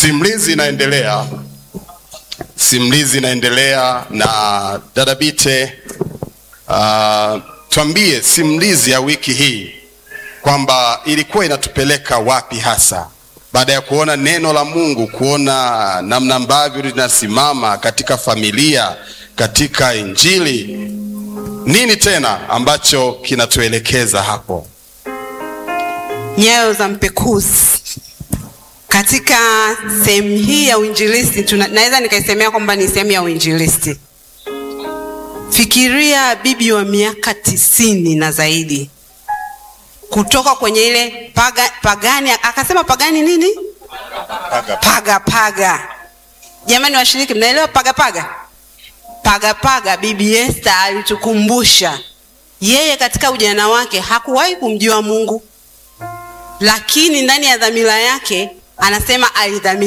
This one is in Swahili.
Simulizi inaendelea, simulizi inaendelea na dada Bite. Uh, tuambie simulizi ya wiki hii kwamba ilikuwa inatupeleka wapi hasa, baada ya kuona neno la Mungu, kuona namna ambavyo linasimama katika familia, katika Injili. Nini tena ambacho kinatuelekeza hapo? Nyayo za mpekuzi. Katika sehemu hii ya uinjilisti tuna, naweza nikaisemea kwamba ni sehemu ya uinjilisti. Fikiria bibi wa miaka tisini na zaidi kutoka kwenye ile paga, pagani akasema pagani nini Paga. paga paga. Jamani washiriki, mnaelewa paga paga? Paga paga, bibi Esther alitukumbusha yeye katika ujana wake hakuwahi kumjua Mungu, lakini ndani ya dhamira yake anasema alidhamira